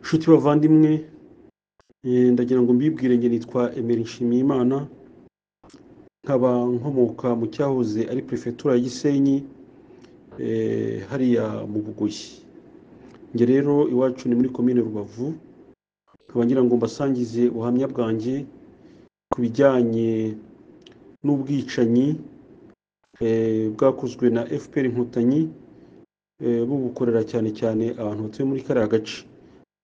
nshuti bavandimwe ndagira ngo mbibwire njye nitwa emeli nshimiyimana nkaba nkomoka mu cyahoze ari perefegitura ya gisenyi hariya mu bugoyi njye rero iwacu ni muri komine rubavu nkaba ngira ngo mbasangize ubuhamya bwanjye ku bijyanye n'ubwicanyi bwakozwe na fpr inkotanyi bubukorera cyane cyane abantu batuye muri kariya gace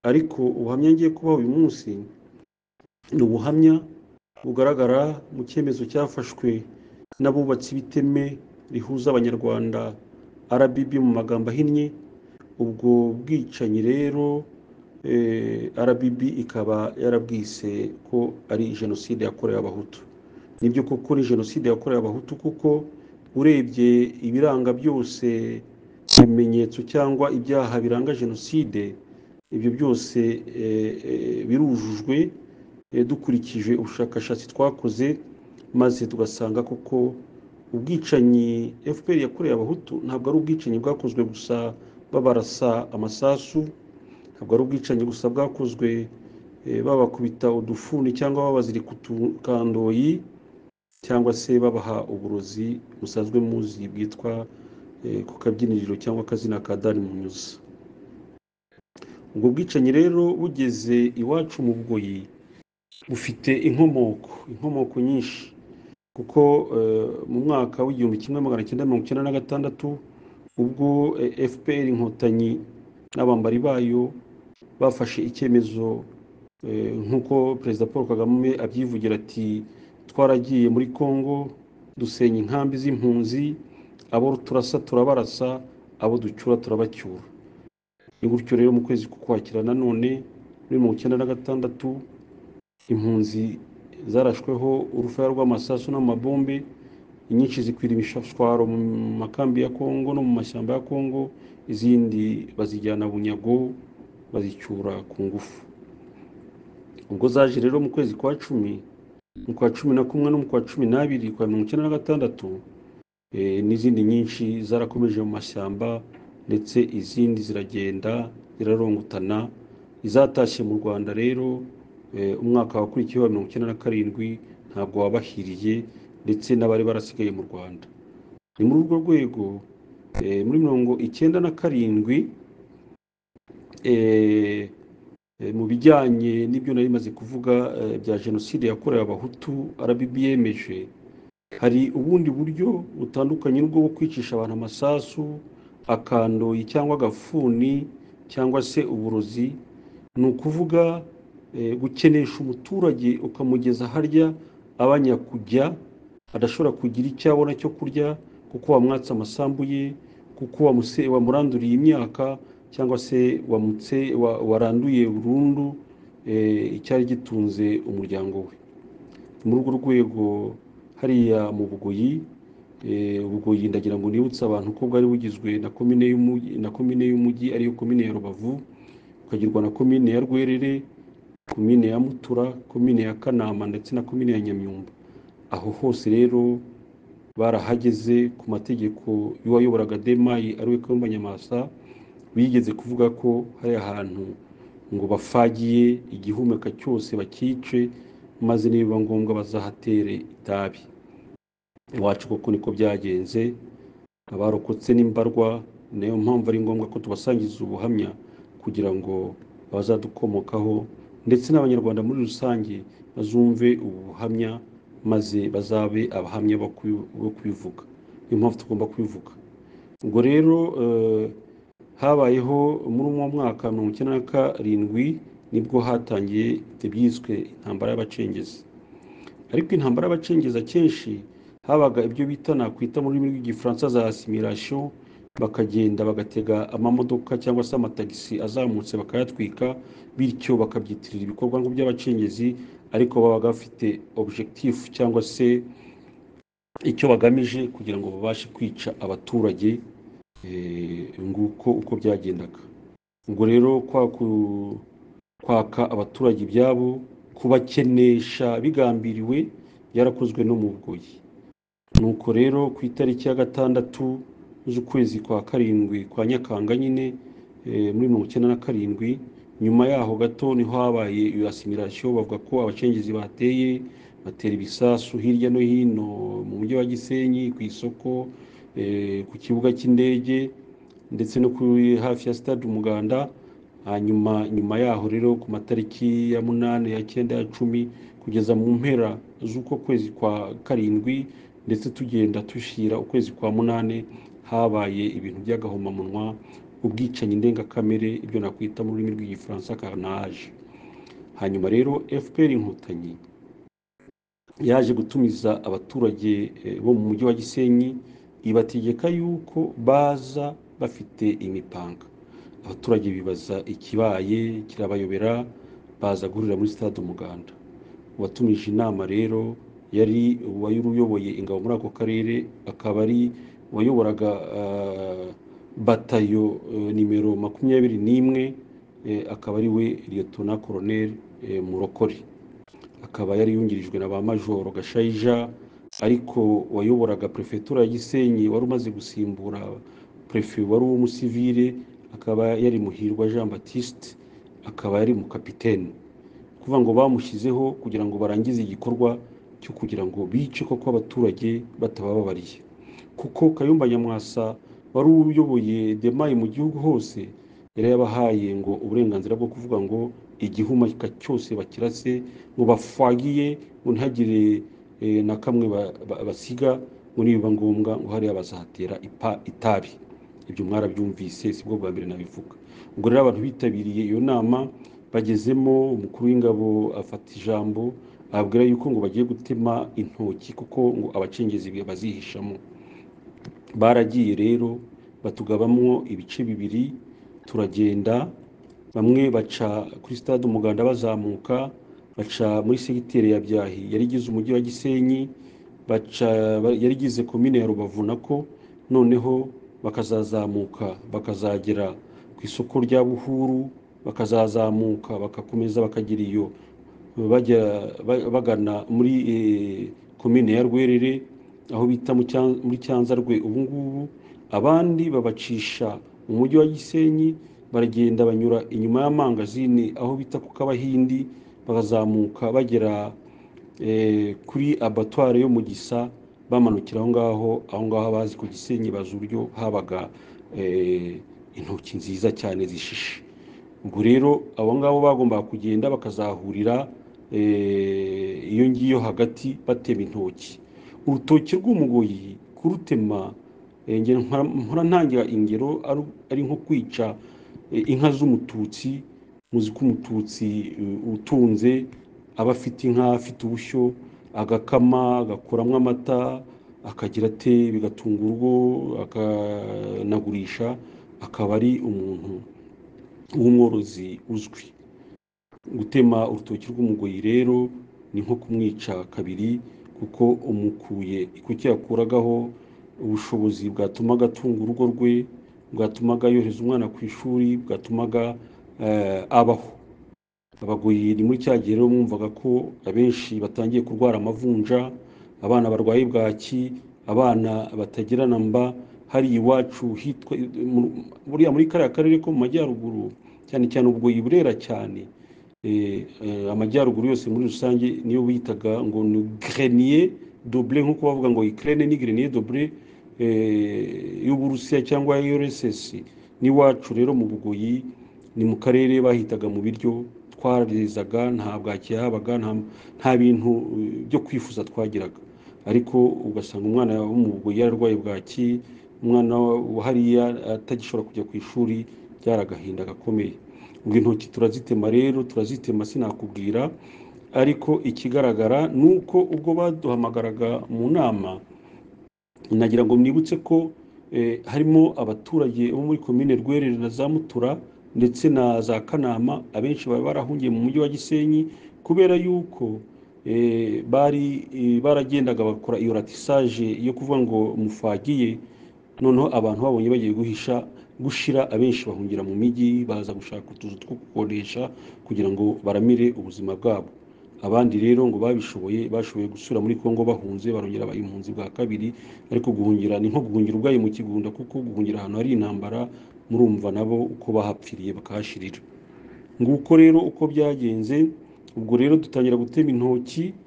ariko ubuhamya ngiye kubaho uyu munsi ni ubuhamya bugaragara mu cyemezo cyafashwe n'abubatsi b'iteme rihuza abanyarwanda RBB mu magambo ahinnye ubwo bwicanyi rero RBB ikaba yarabwise ko ari jenoside yakorewe abahutu nibyo koko ni jenoside yakorewe abahutu kuko urebye ibiranga byose ibimenyetso cyangwa ibyaha biranga jenoside ibyo byose birujujwe dukurikije ubushakashatsi twakoze maze tugasanga koko ubwicanyi fpr yakorewe abahutu ntabwo ari ubwicanyi bwakozwe gusa babarasa amasasu ntabwo ari ubwicanyi gusa bwakozwe babakubita udufuni cyangwa babazirika utukandoyi cyangwa se babaha uburozi busanzwe muzi bwitwa ku kabyiniriro cyangwa akazina ka dari munyuza ubwo bwicanyi rero bugeze iwacu mu bugoyi bufite inkomoko inkomoko nyinshi kuko mu mwaka w'igihumbi kimwe magana cyenda mirongo icyenda na gatandatu ubwo fpr inkotanyi n'abambari bayo bafashe icyemezo nk'uko perezida paul kagame abyivugira ati twaragiye muri congo dusenya inkambi z'impunzi abo turasa turabarasa abo ducyura turabacyura ni gutyo rero mu kwezi kukwakira nanone muri mirongo icyenda na gatandatu impunzi zarashweho urufaya rw'amasasu n'amabombe inyinshi zikwira imishashwaro mu makambi ya kongo no mu mashyamba ya kongo izindi bazijyana bunyago bazicyura ku ngufu ubwo zaje rero mu kwezi kwa cumi mu kwa cumi na kumwe no mu kwa cumi n'abiri kwa mirongo icyenda na gatandatu n'izindi nyinshi zarakomeje mu mashyamba ndetse izindi ziragenda zirarongutana izatashye mu rwanda rero umwaka wakurikiyeho wa mirongo icyenda na karindwi ntabwo wabahiriye ndetse n'abari barasigaye mu rwanda ni muri urwo rwego muri mirongo icyenda na karindwi mu bijyanye n'ibyo nari maze kuvuga bya jenoside yakorewe abahutu rbb yemeje hari ubundi buryo butandukanye n'ubwo bwo kwicisha abantu amasasu akandoyi cyangwa agafuni cyangwa se uburozi ni ukuvuga gukenesha umuturage ukamugeza harya abanya kujya adashobora kugira icyo abona cyo kurya kuko wamwatse amasambu ye kuko wamuranduriye imyaka cyangwa se wamutse waranduye burundu icyari gitunze umuryango we muri urwo rwego hariya mu bugoyi ubugoyi ndagira ngo nibutse abantu ko bwari bugizwe na komine y'umujyi ariyo komine ya rubavu ukagirwa na komine ya rwerere komine ya mutura komine ya kanama ndetse na komine ya nyamyumba aho hose rero barahageze ku mategeko y'uwayoboraga demayi ariwe kayumba nyamasa bigeze kuvuga ko hari ahantu ngo bafagiye igihumeka cyose bakice maze nibiba ngombwa bazahatere itabi iwacu kuko niko byagenze abarokotse n'imbarwa niyo mpamvu ari ngombwa ko tubasangiza ubuhamya kugira ngo abazadukomokaho ndetse n'abanyarwanda muri rusange bazumve ubu buhamya maze bazabe abahamya bo kubivuga niyo mpamvu tugomba kubivuga ubwo rero habayeho muri uwo mwaka mirongo icyenda na karindwi nibwo hatangiye ibyiswe intambara y'abacengezi ariko intambara y'abacengezi akenshi habaga ibyo bita nakwita mu rurimi rw'igifaransa za asimiration bakagenda bagatega amamodoka cyangwa se amatagisi azamutse bakayatwika bityo bakabyitirira ibikorwa by'abacengezi ariko babaga bafite objectif cyangwa se icyo bagamije kugira ngo babashe kwica abaturage nguko uko byagendaga ubwo rero kwaka abaturage ibyabo kubakenesha bigambiriwe byarakozwe no mu bugoyi nuko rero ku itariki ya gatandatu z'ukwezi kwa karindwi kwa nyakanga nyine muri mirongo icyenda na karindwi nyuma yaho gato niho habaye iyo asimirasiyo bavuga ko abacengezi bateye batera ibisasu hirya no hino mu mujyi wa gisenyi ku isoko eh, ku kibuga cy'indege ndetse no kuri hafi ya stade umuganda hanyuma nyuma yaho rero ku matariki ya munani ya cyenda ya cumi kugeza mu mpera z'uko kwezi kwa karindwi ndetse tugenda dushyira ukwezi kwa munani habaye ibintu by'agahomamunwa ubwicanyi ndengakamere ibyo nakwita mu rurimi rw'igifaransa carnage hanyuma rero fpr inkotanyi yaje gutumiza abaturage eh, bo mu mujyi wa gisenyi ibategeka yuko baza bafite imipanga abaturage bibaza ikibaye kirabayobera baza guhurira muri stade umuganda uwatumije inama rero yari uwari uyoboye ingabo muri ako karere akaba ari uwayoboraga ah, batayo eh, nimero makumyabiri n'imwe eh, akaba ari we liyetona koroneri murokori akaba yari yungirijwe na ba majoro gashayija ariko wayoboraga perefetura ya gisenyi wari umaze gusimbura perefe wari uw'umusivire akaba yari muhirwa jean batiste akaba yari mu kapitene kuvuga ngo bamushyizeho kugira ngo barangize igikorwa cyo kugira ngo bice koko abaturage batabababariye kuko kayumba nyamwasa wari uyoboye demaye mu gihugu hose yari yabahaye ngo uburenganzira bwo kuvuga ngo igihumeka cyose bakirase ngo bapfagiye ngo ntihagire eh, na kamwe ba- ba- basiga ngo nibiba ngombwa ngo hariya bazatera ipa- itabi ibyo mwarabyumvise sibwo bwa mbere nabivuga ubwo rero abantu bitabiriye iyo nama bagezemo umukuru w'ingabo afata ijambo ababwira yuko ngo bagiye gutema intoki kuko ngo abacengezi bazihishamo baragiye rero batugabamwo ibice bibiri turagenda bamwe baca kuri stade umuganda bazamuka baca muri segiteri ya byahi yari igize umujyi wa gisenyi baca ba- yari igize komine ya rubavu nako noneho bakazazamuka bakazagera ku isoko rya buhuru bakazazamuka bakakomeza bakagira iyo bajya ba- bagana muri eh, komine ya rwerere aho bita mu Cyan- muri cyanzarwe ubu ngubu abandi babacisha mu mujyi wa gisenyi baragenda banyura inyuma y'amangazini aho bita ku kabahindi bakazamuka bagera eh, kuri abatware yo mu gisa bamanukira aho ngaho aho ngaho abazi ku gisenyi bazi uburyo habaga eh, intoki nziza cyane zishishe ubwo rero abo ngabo bagombaga kugenda bakazahurira eh, iyo ngiyo hagati batema intoki urutoki rw'umugoyi kurutema eh, nge nkora- nkora ntangira ingero aru- ari nko kwica eh, inka z'umututsi muzi ko umututsi eh, utunze aba afite inka afite ubushyo agakama agakuramo amata akagira ate bigatunga urugo akanagurisha akaba ari umuntu w'umworozi uzwi gutema urutoki rw'umugoyi rero ni nko kumwica kabiri kuko umukuye kuki yakuragaho ubushobozi bwatumaga atunga urugo rwe bwatumaga yohereza umwana ku ishuri bwatumaga eh, abaho abagoyi ni muri cya gihe rero mwumvaga ko abenshi batangiye kurwara amavunja abana barwaye bwaki abana batagirana mba hari iwacu hitwa mu- buriya muri kariya karere ko mu majyaruguru cyane cyane ubugoyi burera cyane eh, eh, amajyaruguru yose muri rusange niyo bitaga ngo ni grenier double nk'uko bavuga ngo Ukraine ni grenier double eh, y'Uburusiya cyangwa URSS n'iwacu rero mu bugoyi ni mu karere bahitaga mu biryo twarizaga nta bwaki habaga nta- nta bintu eh, byo kwifuza twagiraga ariko ugasanga umwana wo mu bugoyi yararwaye bwaki umwana wa hariya atagishobora kujya ku ishuri byaragahinda gakomeye ubwo intoki turazitema rero turazitema sinakubwira ariko ikigaragara ni uko ubwo baduhamagaraga mu nama nagira ngo mwibutse ko eh, harimo abaturage bo muri komine rwerere na za mutura ndetse na za kanama abenshi bari barahungiye mu mujyi wa gisenyi kubera yuko eh, bari eh, baragendaga bakora iyo ratisaje yo kuvuga ngo mufagiye noneho abantu babonye bagiye guhisha gushira abenshi bahungira mu mijyi baza gushaka utuzu two gukodesha kugira ngo baramire ubuzima bwabo abandi rero ngo babishoboye bashoboye gusura muri kongo bahunze barongera baba impunzi bwa kabiri ariko guhungira ni nko guhungira ubwayi mu kigunda kuko guhungira ahantu hari intambara murumva nabo uko bahapfiriye bakahashirira nguko rero uko byagenze ubwo rero dutangira gutema intoki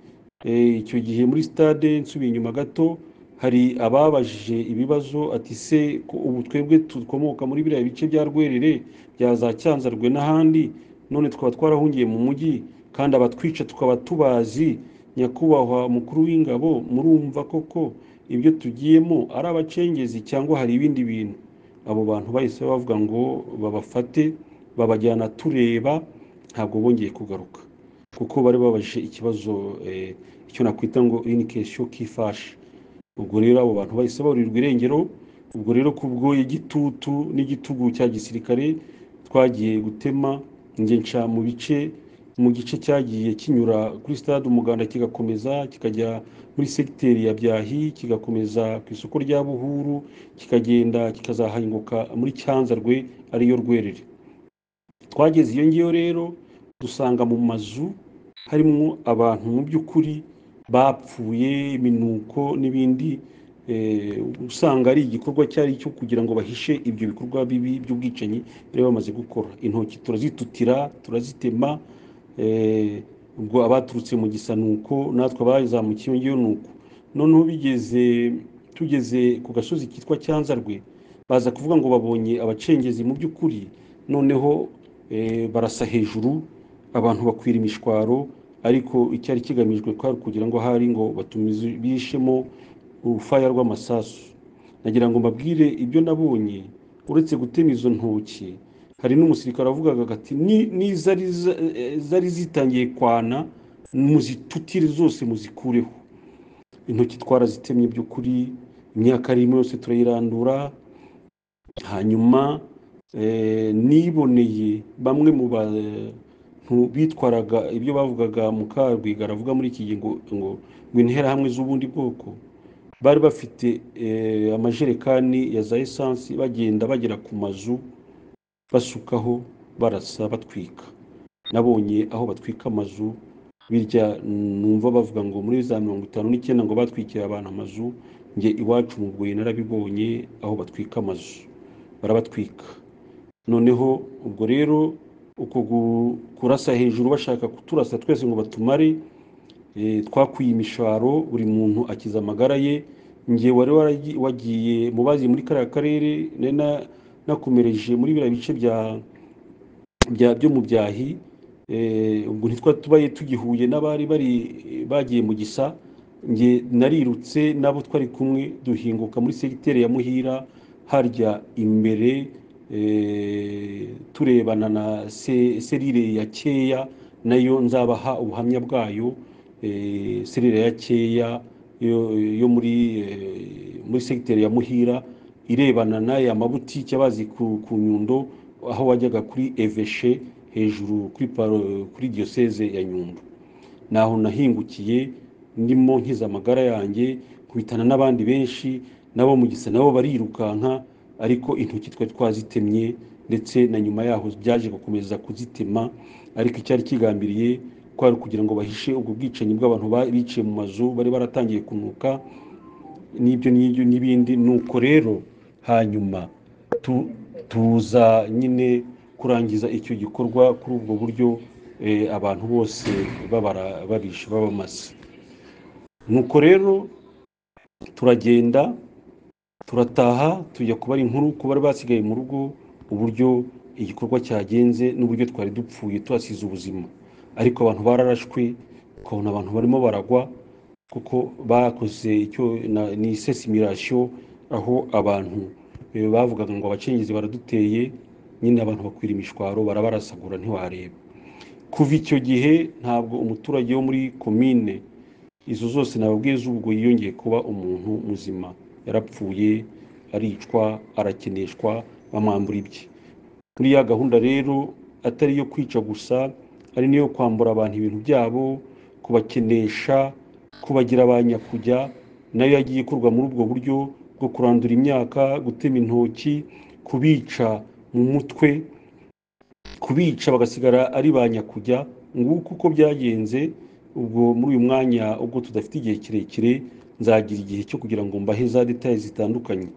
eh, icyo gihe muri stade nsubiye inyuma gato hari ababajije ibibazo ati se ko ubu twebwe dukomoka muri biriya bice bya rwerere bya za cyanzarwe n'ahandi none twaba twarahungiye mu mujyi kandi abatwica tukaba tubazi nyakubahwa mukuru w'ingabo murumva koko ibyo tugiyemo ari abacengezi cyangwa hari ibindi bintu abo bantu bahise bavuga ngo babafate babajyana tureba ntabwo bongeye kugaruka kuko bari babajije ikibazo eh, icyo nakwita ngo ini kesho kifashe ubwo rero abo bantu bahise baburirwa irengero ubwo rero ku bw'igitutu n'igitugu cya gisirikare twagiye gutema njye nca mu bice mu gice cyagiye kinyura kuri stade umuganda kigakomeza kikajya muri segiteri ya byahi kigakomeza ku isoko rya buhuru kikagenda kikazahanguka muri cyanzarwe ariyo rwerere twageze iyo ngiyo rero dusanga mu mazu harimo abantu mu by'ukuri bapfuye iminuko n'ibindi eh, usanga ari igikorwa cyari cyo kugira ngo bahishe ibyo bikorwa bibi by'ubwicanyi bari bamaze gukora intoki turazitutira turazitema eh, ubwo abaturutse mu gisanuko natwe abazamukiye iyo ngiyo nuko noneho bigeze tugeze ku gasozi kitwa cyanzarwe baza kuvuga ngo babonye abacengezi mu by'ukuri noneho eh, barasa hejuru abantu bakwira imishwaro ariko icyari kigamijwe kwari kugira ngo hari ngo batumize bishemo urufaya rw'amasasu nagira ngo mbabwire ibyo nabonye uretse gutema izo ntoki hari n'umusirikare wavugaga ati "Ni- nizari za- eh, zari zitangiye kwana muzitutire zose muzikureho intoki twarazitemye by'ukuri imyaka arimo yose turayirandura hanyuma eh, niboneye bamwe mu bantu bitwaraga ibyo bavugaga mukarwiga aravuga muri iki gihe ngo ngo ngo interahamwe z'ubundi bwoko bari bafite eh, amajerekani ya za esansi bagenda bagera ku mazu basukaho barasa batwika nabonye aho batwika amazu birya numva bavuga ngo muri za mirongo itanu n'icyenda ngo batwikira abantu amazu njye iwacu mu Bugoyi narabibonye aho batwika amazu barabatwika noneho ubwo rero uko gu- kurasa hejuru bashaka kuturasa twese ngo batumare eh, twakwiye imisharo buri muntu akiza amagara ye njye wari waragi- wagiye mu bazi muri kariya karere nari na- nakomereje muri biriya bice bya bya byo mu byahi eh, ubwo ntitwa tubaye tugihuye n'abari bari bagiye mu gisa njye narirutse n'abo twari kumwe duhinguka muri segiteri ya muhira harya imbere eh, turebana na se- serire ya keya nayo nzabaha ubuhamya bwayo eh, serire ya keya yo, yo muri eh, muri segiteri ya muhira irebana n'aya mabutike abazi ku, ku nyundo aho wajyaga kuri eveshe hejuru kuri paro- kuri diyoseze ya nyundo naho nahingukiye ndimo nkiza amagara yanjye kubitana n'abandi benshi nabo mu gisa nabo barirukanka ariko intoki twari twazitemye ndetse na nyuma yaho byaje gukomeza kuzitema ariko icyari kigambiriye kwari ukugira ngo bahishe ubwo bwicanyi bw'abantu ba- biciye mu mazu bari baratangiye kunuka n'ibyo n'ibyo n'ibindi nuko rero hanyuma tu- tuza nyine kurangiza icyo gikorwa kuri ubwo buryo eh, abantu bose babara babishe babamaze nuko rero turagenda turataha tujya kubara inkuru ku bari basigaye mu rugo uburyo igikorwa cyagenze n'uburyo twari dupfuye tuhasize ubuzima ariko abantu bararashwe ukabona abantu barimo baragwa kuko bakoze icyo na- ni isesimirasiyo aho abantu eh, bavugaga ngo abacengezi baraduteye nyine abantu bakwira imishwaro barabarasagura ntiwareba kuva icyo gihe ntabwo umuturage wo muri komine izo zose nababwiye z'ubwo yiyongeye kuba umuntu muzima yarapfuye aricwa arakeneshwa bamwambura ibye muri ya gahunda rero atari iyo kwica gusa ari n'iyo kwambura abantu ibintu byabo kubakenesha kubagira ba nyakujya nayo yagiye ikorwa muri ubwo buryo bwo kurandura imyaka gutema intoki kubica mu mutwe kubica bagasigara ari ba nyakujya nguko uko byagenze ubwo muri uyu mwanya ubwo tudafite igihe kirekire nzagira igihe cyo kugira ngo mbahe za detaye zitandukanye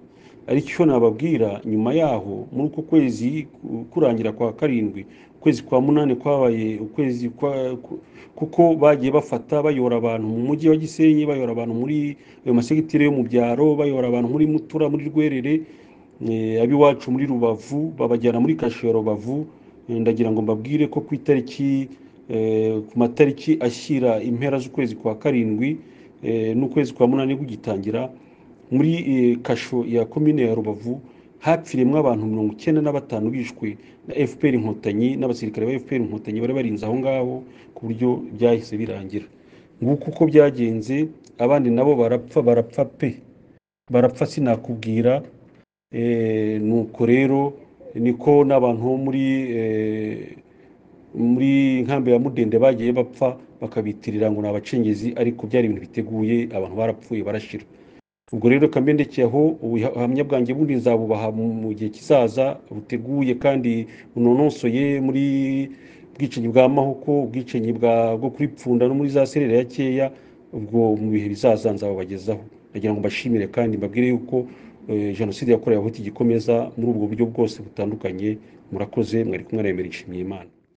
ariko icyo nababwira nyuma yaho muri uko kwezi ku- kurangira kwa karindwi ukwezi kwa munani kwabaye ukwezi kwa ku- kuko bagiye bafata bayora abantu mu mujyi wa gisenyi bayora abantu muri ayo masegitire yo mu byaro bayora abantu muri mutura muri rwerere eh, ab'iwacu muri rubavu babajyana muri kasho ya rubavu Eh, ndagira ngo mbabwire ko ku itariki eh, ku matariki ashyira impera z'ukwezi kwa karindwi eh, n'ukwezi kwa munani kugitangira muri eh, kasho ya komine ya rubavu hapfiriyemo abantu mirongo icyenda na batanu bishwe na fpr inkotanyi n'abasirikare ba fpr inkotanyi bari barinze aho ngaho ku buryo byahise birangira nguko uko byagenze abandi nabo barapfa barapfa pe barapfa sinakubwira eh, nuko rero niko n'abantu bo muri eh, muri nkambi ya mudende bagiye bapfa bakabitirira ngo ni abacengezi ariko byari ibintu biteguye abantu barapfuye barashira ubwo rero kambe ndekeye aho ubuhamya bwanjye bundi nzabubaha mu mu gihe kizaza buteguye kandi bunonosoye muri ubwicanyi bwa mahoko ubwicanyi bwa bwo kuri pfunda no muri za serera ya keya ubwo mu bihe bizaza nzabubagezaho ndagira ngo mbashimire kandi mbabwire yuko eh, jenoside yakorewe abahutu igikomeza muri ubwo buryo bwose butandukanye murakoze mwari kumwe na Aimé nshimiyimana